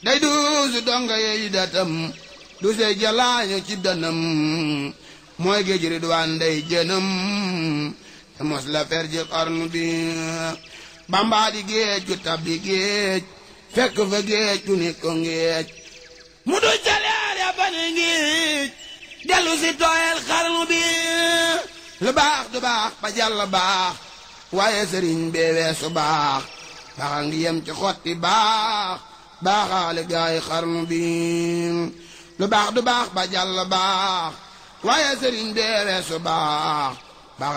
day duusu donga yeey datam du sey jalaañu ci danam mooy géej ridwaan day jënam te mos la fer ji xarnu bi bambaa di géej gu tabbi géej fekk fa géej gu ni ko géej mu du jaleer ya ba ne géej dellu si tooyal xarnu bi lu baax du baax ba jàll baax waaye sëriñ bee weesu baax baaxa ngi yem ci xotti baax baaxaale gaay xarnu bi lu baax du baax ba jàll baax waaye sëriñ bee weesu baax